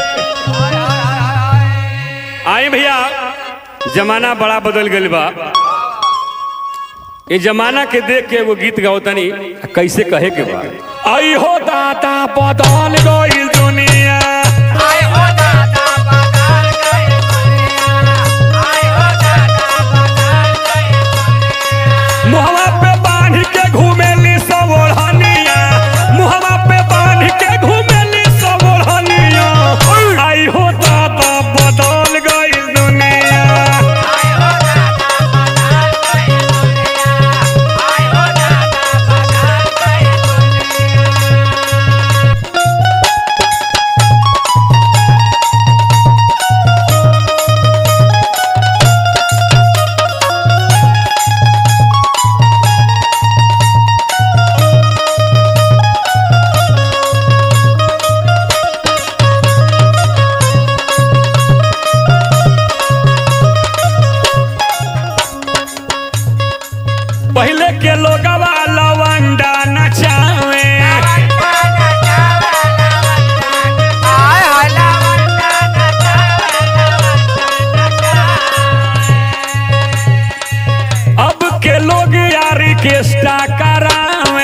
आई भैया जमाना बड़ा बदल गइल बा ये जमाना के देख के एगो गीत गावतनी कैसे कहे के बा आई हो दाता बदल गइल दुनिया मुहवा पे बांध के घूमेली सब ओढ़निया मुहवा पे बांध के घूमेली सब ओढ़निया आई हो दाता बदल गइल दुनिया पहले के लोगवा लवंडा नचावे अब के लोग यारी के स्टा करावे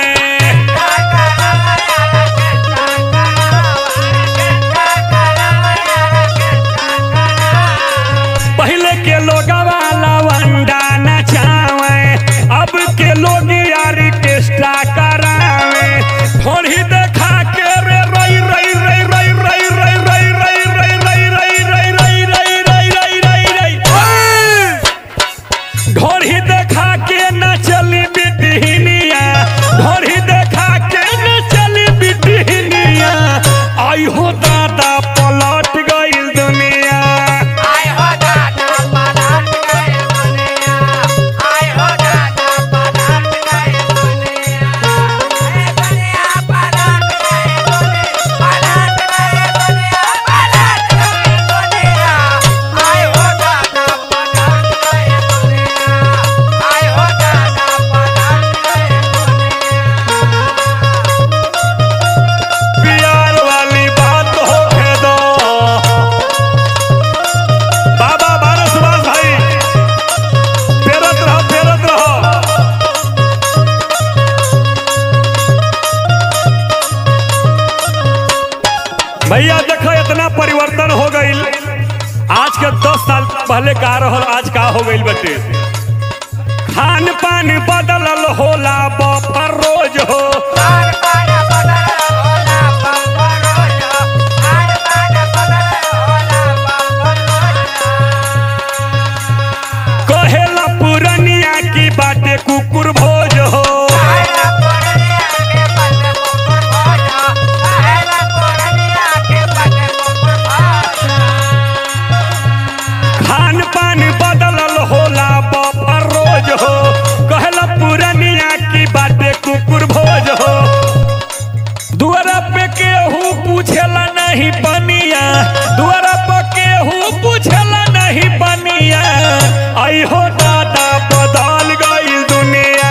पहले के लोगवा लवंडा नचावे अब के लोग यारी के स्टा करावे थोड़ी देखा के रे रई रई रई रई रई रई रई रई रई रई रई रई रई रई रई रई रई रई ढोरी देखा के न चली बिटहिनिया ढोरी देखा के न चली बिटहिनिया आई हो दादा पलट गइल दुनिया प्यार वाली बात हो दो बाबा बारह सुभाष भाई फेरत रहो फेरत रहो भैया देखो इतना परिवर्तन हो गईल आज के दस साल पहले का रहल आज का हो गईल बटे खान पान बदलल होला बपर रोज हो कहेला पुरनिया की बाटे कुकुर भोज हो खान पान बदलल होला बपर रोज हो कहेला पुरनिया की बाटे कुकुर भोज हो दुआरा पे केहू पूछेला नहीं बनिया दुआरा पे केहू पूछेला नहीं बनिया आई हो दादा बदल गई दुनिया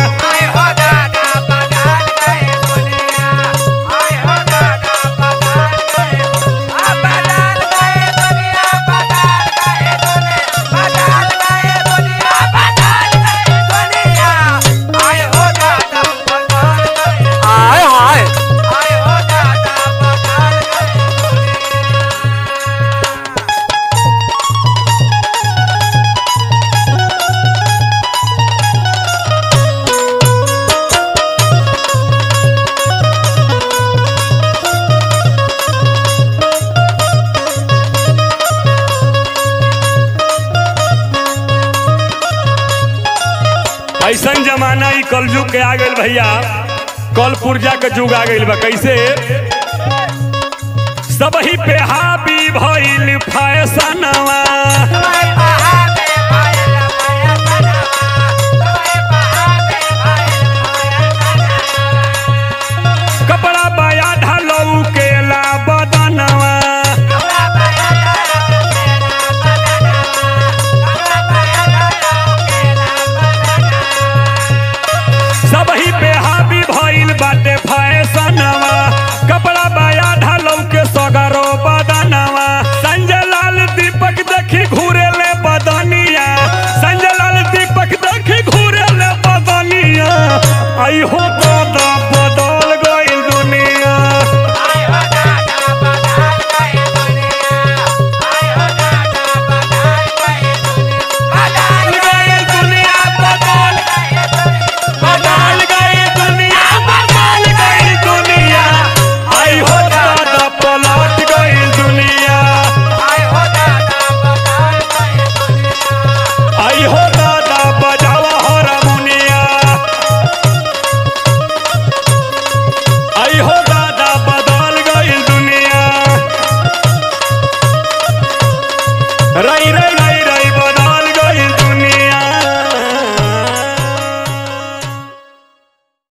हाय हाय ऐसन जमाना ई कलयुग के आ गइल भैया कल पुर्जा के जुग आ गइल बा कैसे सब ही पे हावी